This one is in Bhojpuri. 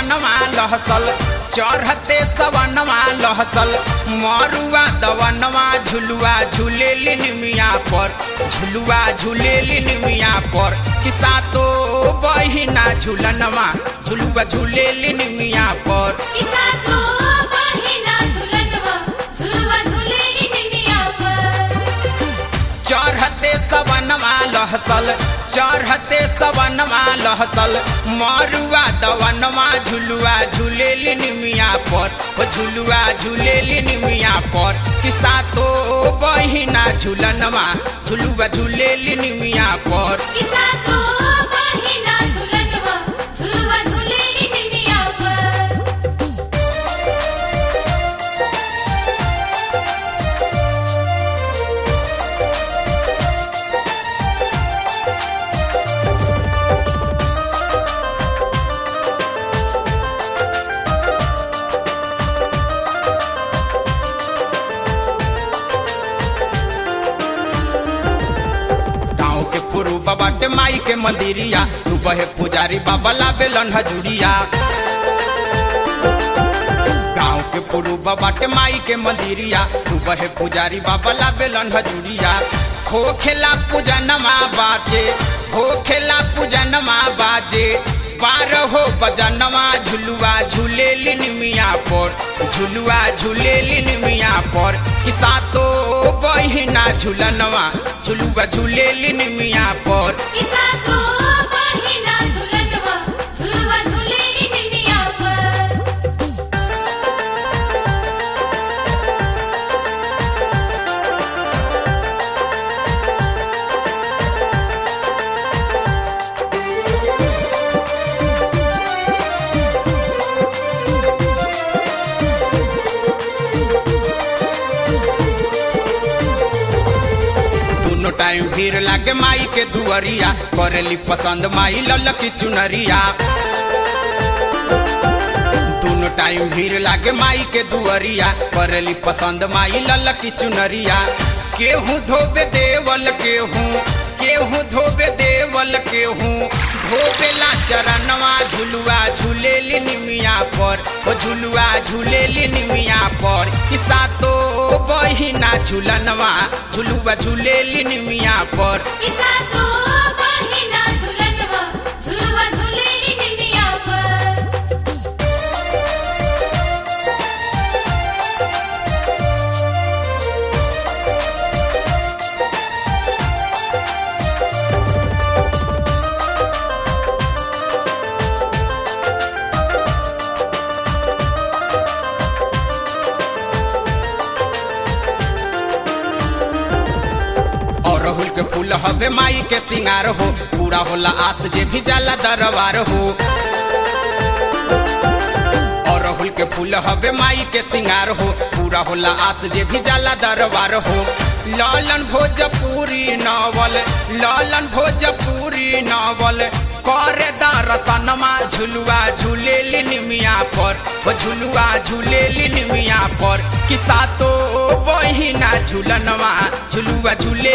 सवनवा लहसल चढ़ते सवनवा लहसल मरुआ दवनवा झुलुआ झूले निमिया पर झुलुआ झूले निमिया पर किसा तो बहिना झुलनवा झुलुआ झूले निमिया पर किसा तो बहिना झुलनवा झुलवा झुलेली निमिया पर चढ़ते सवनवा लहसल चढ़ते सवनवा लहसल मरुआ दवनवा झुलुआ झूले निमिया पर ओ झुलुआ झूले निमिया पर किसा तो बहिना झुलनवा झुलुआ झूले निमिया पर किसा तो बहिना झुलनवा झुलवा झुलेली निमिया पर गाँव के पुरु बाटे माई के मंदिरिया सुबह पुजारी बाबा लाबेलन हजूरिया गाँव के पुरु बाटे माई के मंदिरिया सुबह पुजारी बाबा लाबेलन हजूरिया हो खेला पूजनमा बाजे हो खेला पूजनमा बाजे बार हो बजनवा झुलुआ झूले निमिया पर झुलुआ झूले निमिया पर किसा तो बहिना झुलनवा झुलुआ झूले निमिया पर किसा तो बहिना झुलनवा झुलवा झुलेली निमिया पर दोनों टाइम भीड़ लागे माई के दुअरिया करेली पसंद माई ललकी चुनरिया दोनों टाइम भीड़ लागे माई के दुअरिया करेली पसंद माई ललकी चुनरिया केहू धोबे देवल केहू केहू धोबे देवल केहू धोबेला चरणवा झुलुआ झूलेली निमिया पर ओ झुलुआ झूलेली निमिया पर किसा तो बहिना झुलनवा झुलुआ झूलेली निमिया पर किसा तो बहिना झुलनवा झुलवा झुलेली निमिया पर और राहुल के फूल हवे माई के सिंगार हो पूरा होला आस जे भी जाला दरबार हो और राहुल के फूल हवे माई के सिंगार हो पूरा होला आस जे भी जाला दरबार हो लालन भोजपुरी नावल लालन भोजपुरी नावल करे दरसनमा झुलुआ झूलेली निमिया पर ओ झुलुआ झूलेली निमिया पर किसा तो बहिना झुलनवा झुलुआ झूले